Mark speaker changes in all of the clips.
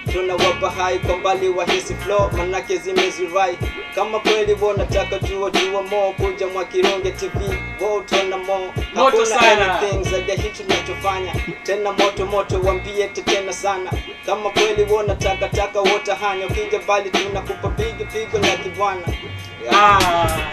Speaker 1: tunawapa hai kwa mbali wahisi flow manake zimezirai kama kweli wanataka jua jua mo kuja mwakironge tv wo utaona mo
Speaker 2: Moto
Speaker 1: Hakuna
Speaker 2: sana.
Speaker 1: anything zaidi ya hicho tunachofanya tena moto moto wambie tetena sana kama kweli wanataka taka wote hanya ukija bali tunakupa pigo pigo la kibwana yeah.
Speaker 2: Ah.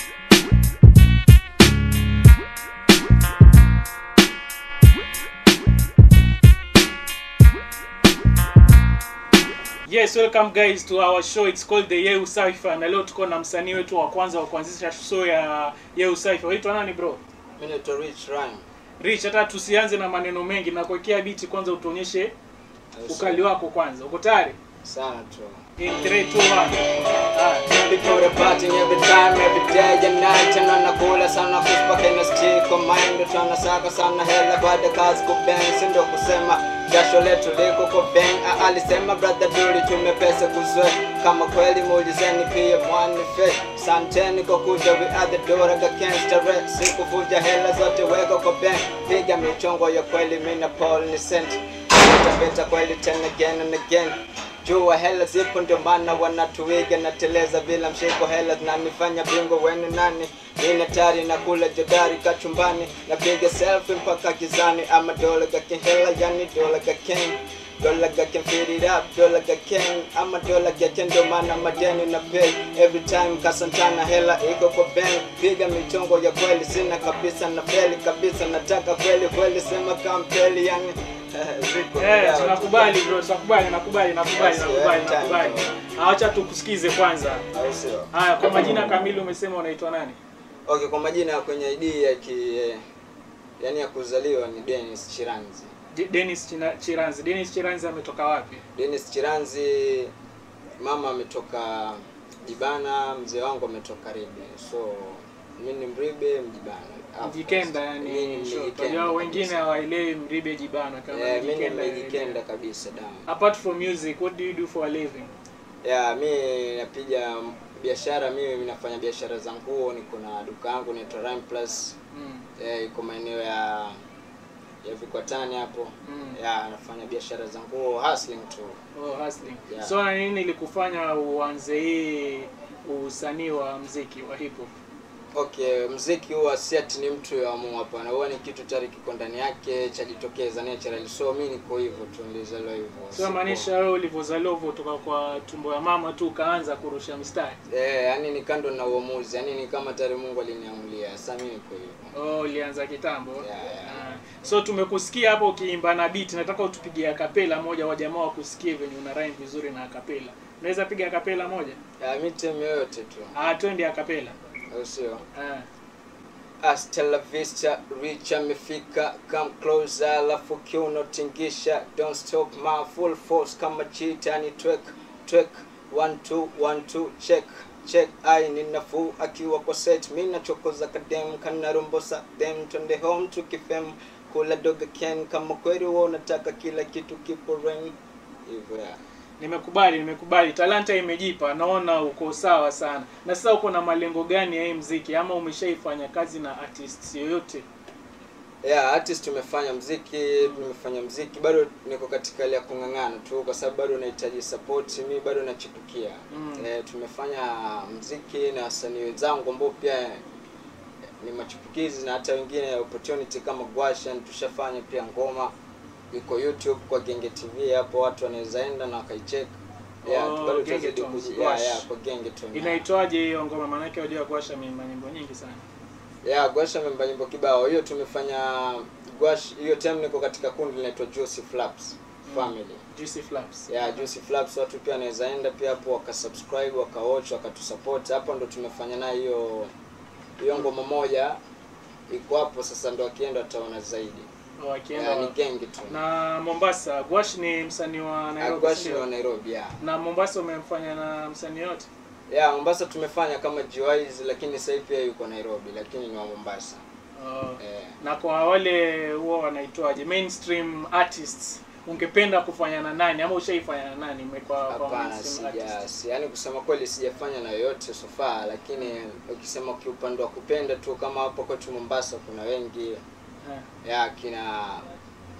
Speaker 2: Yes, welcome guys to our show. It's called the Yeu Cypher na leo tuko na msanii wetu wa kwanza wa kuanzisha show ya Yeu Cypher. Waitwa nani bro?
Speaker 1: Mimi naitwa Rich Rhyme.
Speaker 2: Rich, hata tusianze na maneno mengi na kuwekea biti kwanza utuonyeshe ukali wako kwanza. Uko tayari?
Speaker 1: sana tu
Speaker 2: In 3 2 1. Ah.
Speaker 1: People are partying every time, every day and night Tena nakula sana kuspa kena stick on mind Tunasaka sana hela baada kazi kubang Sindo kusema jasho letu liko kwa bang Ah, Alisema brother duli tumepesa kuzwe Kama kweli muulizeni pia mwani fe Santeni kwa kuja we are the door against the red Sikuvuja hela zote weka kwa bang Piga michongo ya kweli mina Paul ni sent Tapeta kweli tena again and again jua hela zipo ndio maana wanatuiga na teleza bila mshiko hela zinanifanya bingo wenu nani nina tari na kula jodari kachumbani napiga selfie mpaka gizani ama dola ga hela yani dola ga king dola ga can fit it up dola ga king ama dola ga king ndio maana madeni na pay every time kasantana hela iko kwa bank piga michongo ya kweli sina kabisa na feli kabisa nataka kweli kweli sema kampeli yani Ziko
Speaker 2: Eh,
Speaker 1: vyao.
Speaker 2: tunakubali bro, tunakubali, nakubali, nakubali,
Speaker 1: Yes,
Speaker 2: nakubali,
Speaker 1: yeah,
Speaker 2: nakubali.
Speaker 1: time.
Speaker 2: Acha tukusikize kwanza.
Speaker 1: Au sio?
Speaker 2: Haya, kwa majina kamili umesema unaitwa nani?
Speaker 1: Okay, kwa majina ya kwenye ID ya ki eh, yani ya kuzaliwa ni Dennis Chiranzi.
Speaker 2: De- Dennis China- Chiranzi. Dennis Chiranzi ametoka wapi?
Speaker 1: Dennis Chiranzi, mama ametoka Jibana, mzee wangu ametoka Ribe. So mimi ni Mribe Mjibana. Of
Speaker 2: Mjikenda
Speaker 1: course. Mimi
Speaker 2: yani.
Speaker 1: ni
Speaker 2: sure.
Speaker 1: Mjikenda
Speaker 2: Unajua wengine
Speaker 1: kabisa.
Speaker 2: hawaelewi Mribe Jibana kama
Speaker 1: Yeah, mimi
Speaker 2: Mjikenda.
Speaker 1: nimejikenda kabisa damu.
Speaker 2: Apart from music, what do you do for a living?
Speaker 1: Yeah, mi napiga biashara, mimi nafanya biashara za nguo, niko na duka yangu inaitwa Rhyme Plus.
Speaker 2: Mm.
Speaker 1: Eh, iko maeneo ya ya Vikwatani hapo.
Speaker 2: Mm.
Speaker 1: Yeah, nafanya biashara za nguo, hustling tu.
Speaker 2: Oh, hustling.
Speaker 1: Yeah.
Speaker 2: So na nini ilikufanya uanze hii usanii wa mziki wa hip hop?
Speaker 1: Okay, mziki huwa si ati ni mtu yoamua, hapana. Huwa ni kitu tayari kiko ndani yake chajitokeza naturally. So mi niko hivyo tu, nilizaliwa hivyo.
Speaker 2: So
Speaker 1: Siku-
Speaker 2: maanisha wewe ulivyozaliwa hivyo kutoka kwa tumbo ya mama tu ukaanza kurusha mistari.
Speaker 1: Eh, yani ni kando na uamuzi, yani ni kama tayari Mungu aliniamulia. Sasa mi niko hivyo.
Speaker 2: Oh, ulianza kitambo.
Speaker 1: Yeah, yeah.
Speaker 2: Ah. So tumekusikia hapo ukiimba na beat, nataka utupigie akapela moja wa jamaa wakusikie venye una rhyme vizuri na akapela. Unaweza piga akapela moja?
Speaker 1: Yeah, mi time yoyote tu,
Speaker 2: Ah, twende akapela.
Speaker 1: au sio?
Speaker 2: Ah.
Speaker 1: Hasta la vista, rich amefika, come closer, alafu kiuno tingisha, don't stop my full force kama cheetah ni twek twek, one two one two check check, ai ni nafuu akiwa kwa set, mi nachokoza kadem kana rombosa dem, twende home tukifem kula doga ken, kama kweli wewe unataka kila kitu kipo rain hivyo ya
Speaker 2: Nimekubali, nimekubali. Talanta imejipa, naona uko sawa sana. Na sasa uko na malengo gani ya hii mziki ama umeshaifanya kazi na artists yoyote?
Speaker 1: yeah, artist tumefanya mziki tumefanya mziki bado niko katika hali ya kung'ang'ana tu kwa sababu bado nahitaji support mi bado nachipukia
Speaker 2: Mm.
Speaker 1: eh, tumefanya mziki na wasanii wenzangu ambao pia ni machipukizi na hata wengine opportunity kama Gwashan tushafanya pia ngoma iko YouTube kwa Genge TV hapo watu wanaweza enda na wakaicheck yeah,
Speaker 2: Oh,
Speaker 1: bado
Speaker 2: Genge
Speaker 1: tutazidi
Speaker 2: Tones,
Speaker 1: kuji- yeah,
Speaker 2: Gwash.
Speaker 1: yeah, kwa Genge Tones.
Speaker 2: Inaitwaje hiyo ngoma? Maanake wajua kuasha mimba nyimbo nyingi sana.
Speaker 1: Yeah, Gwasha amemba nyimbo kibao. Hiyo tumefanya Gwash, hiyo time niko katika kundi linaitwa Juicy Flaps Family.
Speaker 2: Juicy Flaps.
Speaker 1: Yeah, Juicy Flaps watu pia wanaweza enda pia hapo wakasubscribe, wakawatch, wakatusupport. Hapo ndo tumefanya nayo hiyo hiyo ngoma moja iko hapo sasa ndo akienda wataona zaidi.
Speaker 2: Oh, akienda
Speaker 1: Yeah, ni gengi tu.
Speaker 2: na Mombasa. Gwash ni msanii wa
Speaker 1: Yeah,
Speaker 2: Nairobi.
Speaker 1: Gwash
Speaker 2: sio?
Speaker 1: wa Nairobi, yeah.
Speaker 2: Na Mombasa umemfanya na msanii yote?
Speaker 1: Yeah, Mombasa tumefanya kama Jiwais lakini sasa hivi pia yuko Nairobi lakini ni wa Mombasa.
Speaker 2: Oh.
Speaker 1: Eh.
Speaker 2: Na kwa wale huwa wanaitwaje mainstream artists ungependa kufanya na nani ama ushaifanya na nani umekuwa kwa
Speaker 1: Hapana,
Speaker 2: mainstream
Speaker 1: sija
Speaker 2: artist?
Speaker 1: si, yani kusema kweli sijafanya na yoyote so far, lakini ukisema kiupande wa kupenda tu, kama hapo kwetu Mombasa kuna wengi
Speaker 2: Eh.
Speaker 1: ya kina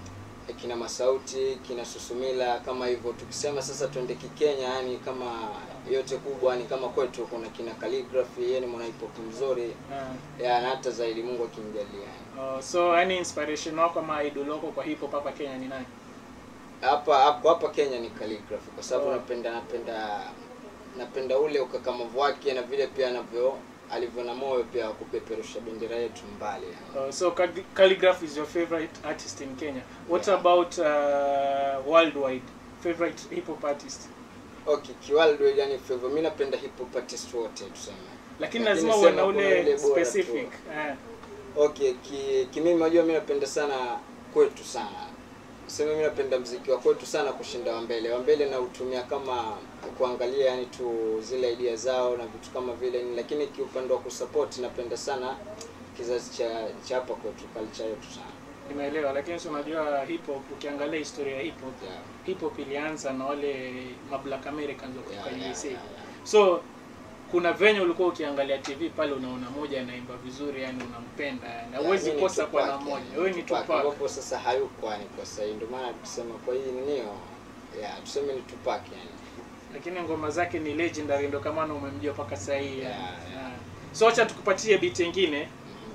Speaker 1: kina Masauti, kina Susumila kama hivyo. Tukisema sasa twende Kikenya, yani kama yote kubwa, ni kama kwetu kuna kina Calligraphy, yeye ni mwana hip hop mzuri
Speaker 2: Ah.
Speaker 1: ya na hata zaidi Mungu akimjalia. yani.
Speaker 2: Oh, so yani inspiration wako ama idol wako kwa hip hop hapa Kenya ni nani?
Speaker 1: Hapa hapo hapa Kenya ni Calligraphy kwa sababu
Speaker 2: Oh.
Speaker 1: napenda napenda napenda ule ukakamavu wake na vile pia anavyo alivyo na moyo pia wa kupeperusha bendera yetu mbali. yani.
Speaker 2: Uh, so Calli- Calligraph is your favorite artist in Kenya. What
Speaker 1: Yeah.
Speaker 2: about uh, worldwide favorite hip hop artist?
Speaker 1: Okay, kiwaldo yani favor mimi napenda hip hop artist wote tuseme.
Speaker 2: Lakini
Speaker 1: Lakini
Speaker 2: lazima uwe
Speaker 1: sema
Speaker 2: na
Speaker 1: kuna
Speaker 2: ule
Speaker 1: ule bora tu.
Speaker 2: specific. Eh.
Speaker 1: Okay, ki, ki mimi unajua mimi napenda sana kwetu sana. Sema mimi napenda mziki wa kwetu sana kushinda wa mbele. Wa mbele na utumia kama kuangalia yani tu zile idea zao na vitu kama vile ni lakini kiupande wa kusupport napenda sana kizazi cha cha hapa kwetu culture yetu sana.
Speaker 2: Nimeelewa, lakini si unajua hip hop, ukiangalia historia ya hip hop,
Speaker 1: Yeah.
Speaker 2: hip hop ilianza na wale ma black Americans wa
Speaker 1: Yeah,
Speaker 2: kutoka
Speaker 1: yeah,
Speaker 2: USA.
Speaker 1: yeah, yeah.
Speaker 2: So kuna venye ulikuwa ukiangalia TV pale unaona moja anaimba vizuri, yani unampenda, yani
Speaker 1: Yeah,
Speaker 2: huwezi
Speaker 1: mimi ni
Speaker 2: kosa kwa na
Speaker 1: Tupac,
Speaker 2: moja.
Speaker 1: yani,
Speaker 2: Wewe ni
Speaker 1: Tupac,
Speaker 2: Tupac.
Speaker 1: ambapo sasa hayuko yani kwa sasa ndio maana tusema kwa hii ninio yeah, tuseme ni Tupac yani.
Speaker 2: lakini ngoma zake ni legendary, ndo kama na umemjua mpaka sasa hii.
Speaker 1: Yeah,
Speaker 2: yani.
Speaker 1: yeah.
Speaker 2: Ah. So acha tukupatie beat nyingine.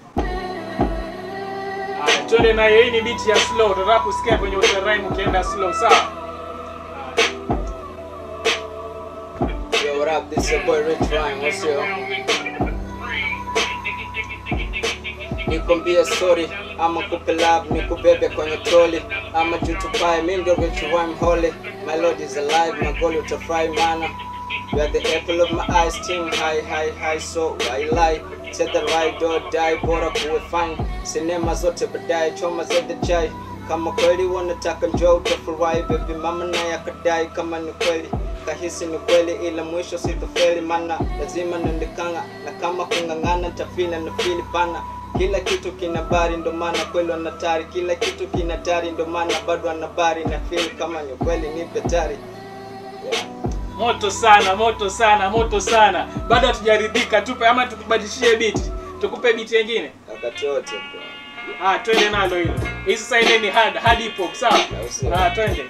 Speaker 2: Haya, twende nayo. Hii ni beat ya slow. Tunataka kusikia kwenye uta rhyme ukienda slow, sawa?
Speaker 1: Yo, what up? This your boy Rich Rhyme. What's your nikwambie sorry ama kupe love nikubebe kwenye troli ama jutupae mi ndo Rich Rhyme holy my lord is alive my goal utafurahi mana You are the apple of my eyes, team high, high, high, so why lie? Said the right or die, bora kuwe fine. Sinema zote baadaye, choma zede chai. Kama kweli wanataka njoo utafurahi, baby mama naye akadai kama ni kweli kahisi ni kweli, ila mwisho sitofeli, mana lazima nendekanga na kama kung'ang'ana tafina na fili pana kila kitu kina bari ndo maana kweli wanatari kila kitu kina tari ndo maana bado anabari na feel kama ni kweli nipe tari yeah.
Speaker 2: Moto sana, moto sana, moto sana. Bado hatujaridhika, tupe ama tukubadilishie beat. Tukupe beat nyingine.
Speaker 1: wakati wote bro.
Speaker 2: Ah, twende nalo hilo. Hii sasa ile ni hard, hard hip hop, sawa?
Speaker 1: Au sio?
Speaker 2: Ah, twende.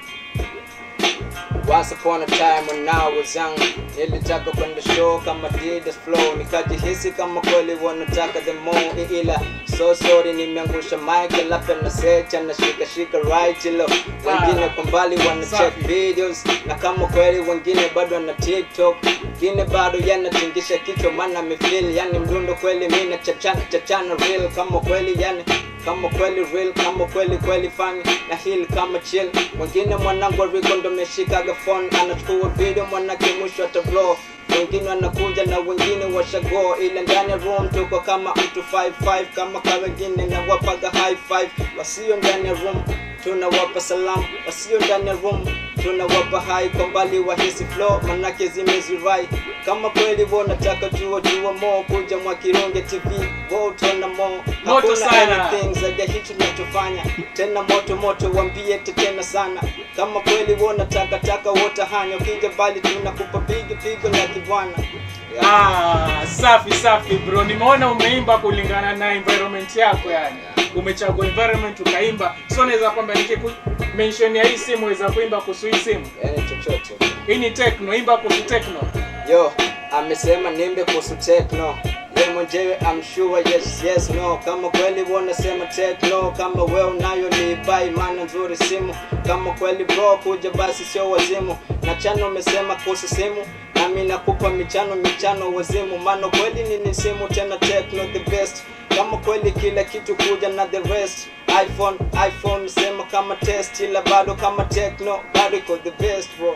Speaker 1: Once upon a time when I was young Nilitaka kwenda show kama Didas flow Nikajihisi kama kweli wanataka the more Ila so sorry nimeangusha mic Alafu na secha na shika shika right ilo Wengine kwa mbali wana check
Speaker 2: Safi.
Speaker 1: videos Na kama kweli wengine bado wana TikTok Wengine bado yanatingisha kichwa maana mefeel Yani mdundo kweli mina chachana chachana real Kama kweli yani kama kweli real kama kweli kweli fani na hili kama chill mwingine mwanangu ariko ndo meshikaga phone anachukua video mwanake mwisho atablo wengine wanakuja na wengine washago ila ndani ya room tuko kama mtu 55 kama ka wengine na wapaga high five wasio ndani ya room tunawapa salamu wasio ndani ya room tunawapa hai kwa mbali wahisi flow manake zimezirai kama kweli wanataka jua jua mo kuja mwa Kirunge TV wo utaona mo
Speaker 2: Moto
Speaker 1: Hakuna
Speaker 2: sana.
Speaker 1: anything zaidi ya hicho tunachofanya tena moto moto wambie tetena sana kama kweli wanataka taka wote hanya ukija bali tunakupa pigo pigo la kibwana yeah.
Speaker 2: Ah, safi safi bro. Nimeona umeimba kulingana na environment yako yani. Umechagua environment ukaimba. So naweza kwamba nikiku mention ya hii simu weza kuimba kuhusu hii simu.
Speaker 1: yani chochote
Speaker 2: Hii ni techno, imba kuhusu techno.
Speaker 1: yo amesema nimbe kuhusu techno ye mwenyewe I'm sure yes yes no kama kweli wanasema techno kama we unayo ni bai maana nzuri simu kama kweli bro kuja basi sio wazimu na chano umesema kuhusu simu nami nakupa michano michano wazimu maana kweli nini simu tena techno the best kama kweli kila kitu kuja na the rest iphone iphone sema kama test ila bado kama techno bado iko the best bro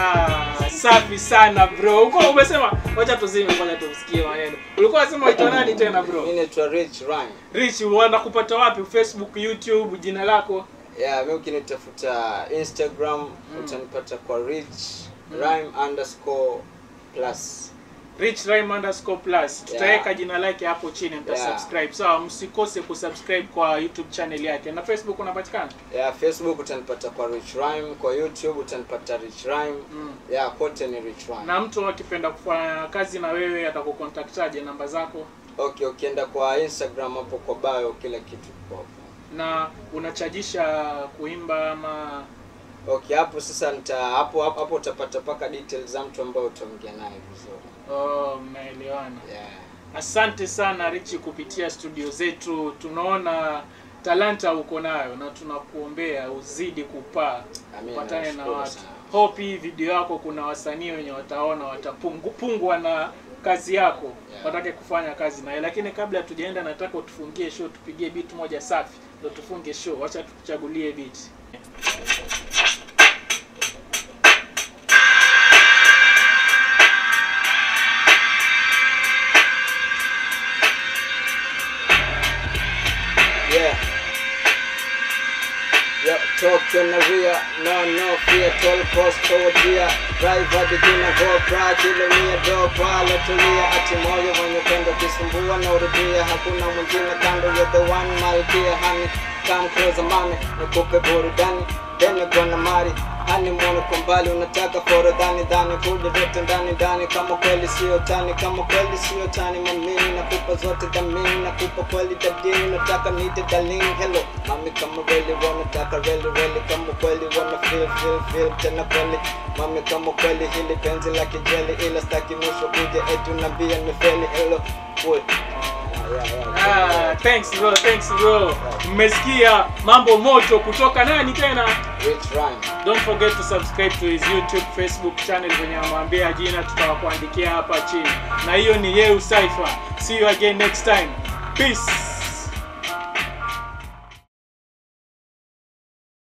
Speaker 2: Ah, safi sana bro. Uko umesema wacha tuzime kwanza tumsikie maneno. Ulikuwa unasema waitwa nani tena bro?
Speaker 1: mimi naitwa Rich Rhyme
Speaker 2: Rich, wanakupata wapi? Facebook, YouTube, jina lako?
Speaker 1: yeah, mi ukinitafuta instagram utanipata kwa rich rhyme underscore plus
Speaker 2: Rich Rhyme underscore plus. Tutaweka
Speaker 1: Yeah.
Speaker 2: jina lake hapo chini mta
Speaker 1: Yeah.
Speaker 2: subscribe. Sawa, msikose kusubscribe kwa YouTube channel yake. Na Facebook unapatikana?
Speaker 1: yeah, facebook utanipata kwa rich rhyme kwa youtube utanipata rich rhyme
Speaker 2: Mm.
Speaker 1: yeah, kote ni rich rhyme
Speaker 2: Na mtu akipenda kufanya kazi na wewe atakukontaktaje namba zako?
Speaker 1: okay ukienda kwa instagram hapo kwa bio kila kitu kiko hapo
Speaker 2: na unachajisha kuimba ama
Speaker 1: Okay, hapo sasa nita hapo hapo hapo utapata paka details za mtu ambao utaongea naye vizuri.
Speaker 2: oh, mnaelewana
Speaker 1: Yeah.
Speaker 2: asante sana richi kupitia studio zetu tunaona talanta uko nayo na tunakuombea uzidi kupaa
Speaker 1: Amina,
Speaker 2: upatane na
Speaker 1: nashukuru
Speaker 2: watu
Speaker 1: sana.
Speaker 2: hope hii video yako kuna wasanii wenye wataona watapungwa na kazi yako
Speaker 1: Yeah.
Speaker 2: watake kufanya kazi naye lakini kabla tujaenda nataka utufungie show tupigie beat moja safi ndo tufunge show wacha tukuchagulie beat
Speaker 1: Yeah. Yo, talk to Naria, no, no fear, toll post forward here. Drive hadi jina go pra, kilo mia do pale tulia, ati moyo wenye upendo kisumbua na urudia, hakuna mwingine kando, you're the one malkia, honey, come closer mami, nikupe burudani, tena gonna mari hani mwone kwa mbali unataka foro dhani dhani kuja vyote ndani ndani kama kweli sio tani kama kweli sio tani mamini nakupa zote dhamini nakupa kweli dadini nataka nite darling hello mami kama really wanataka really really kama kweli wana feel feel feel tena kweli mami kama kweli hili penzi la kijeli ila staki mwisho kuja etu nambia nimefeli hello boy yeah, yeah, yeah.
Speaker 2: ah, thanks bro thanks bro mmesikia mambo moto kutoka nani tena
Speaker 1: Rich rhyme
Speaker 2: don't forget to subscribe to his youtube facebook channel venye amwambia jina tutawakuandikia hapa chini na hiyo ni yeu cypher see you again next time peace